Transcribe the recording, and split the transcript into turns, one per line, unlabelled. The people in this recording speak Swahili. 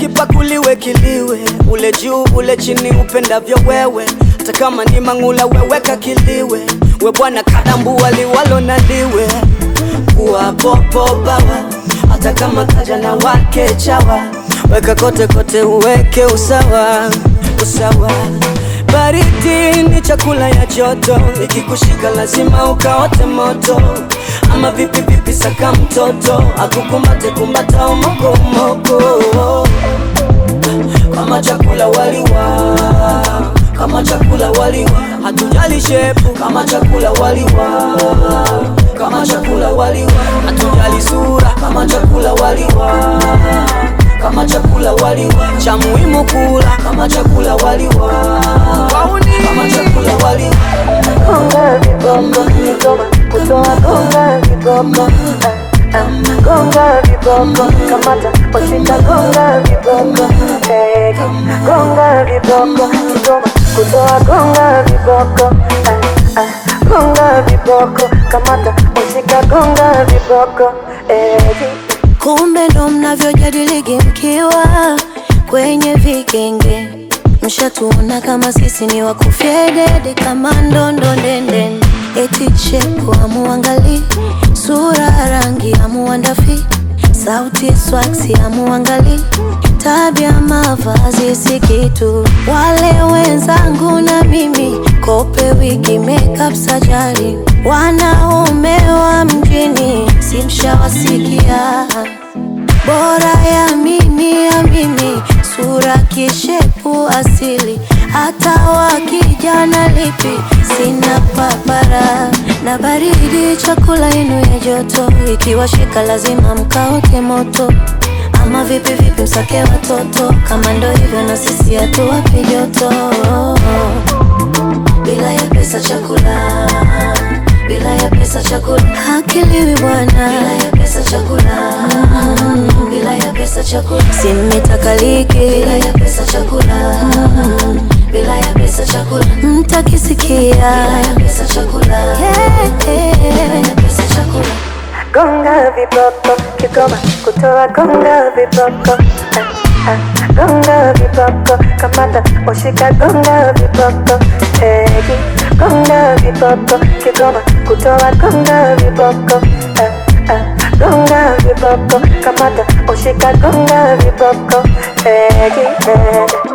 kipakuliwe kiliwe, ule juu ule chini, upendavyo wewe. Hata kama ni mang'ula, weweka kiliwe. We bwana kadambua liwalo na liwe, kuwa popo bawa, hata kama kaja na wake chawa, weka kote kote, uweke usawa usawa. Baridi ni chakula ya joto, ikikushika lazima ukaote moto. Ama vipi vipi, saka mtoto akukumbate kumbata umokomoko kama chakula waliwa, kama chakula waliwa, hatujali shepu kama chakula waliwa, kama chakula waliwa, hatujali sura kama chakula waliwa, kama chakula waliwa, cha muhimu kula kama chakula waliwa, kama chakula waliwa.
Gonga viboko, Kigoma kutoa gonga viboko Ah, ah, gonga viboko kamata washika gonga viboko Eh, gonga viboko Kigoma kutoa gonga viboko Ah, ah, gonga viboko kamata washika gonga viboko Eh,
Kumbe ndo mnavyojadiligi mkiwa kwenye vikenge, mshatuona kama sisi ni wakufyedede kama ndondo ndende, eti chepu amuangali sura rangi amuandafi sauti swaksi amuangali tabia mavazi si kitu. Wale wenzangu na mimi kope wigi makeup sajari, wanaume wa mjini simshawasikia bora ya mimi ya mimi, sura kishepu asili, hata wakijana lipi sina papara na baridi, chakula yenu ya joto, ikiwashika lazima mkaote moto. Ama vipi vipi, msake watoto, kama ndo hivyo na sisi hatuwapi joto bila ya pesa chakula, bila ya pesa chakula hakiliwi bwana, bila ya pesa chakula, mm, bila ya pesa chakula simitakaliki, bila ya pesa chakula, mm, bila ya pesa chakula mtakisikia, bila ya pesa chakula, yeah, yeah. bila ya pesa chakula
gonga viboko Kigoma kutoa gonga viboko Ah, ah, gonga viboko kamata washika gonga viboko Eh, gonga viboko Kigoma kutoa gonga viboko Ah, ah, gonga viboko kamata washika gonga viboko Eh, eh.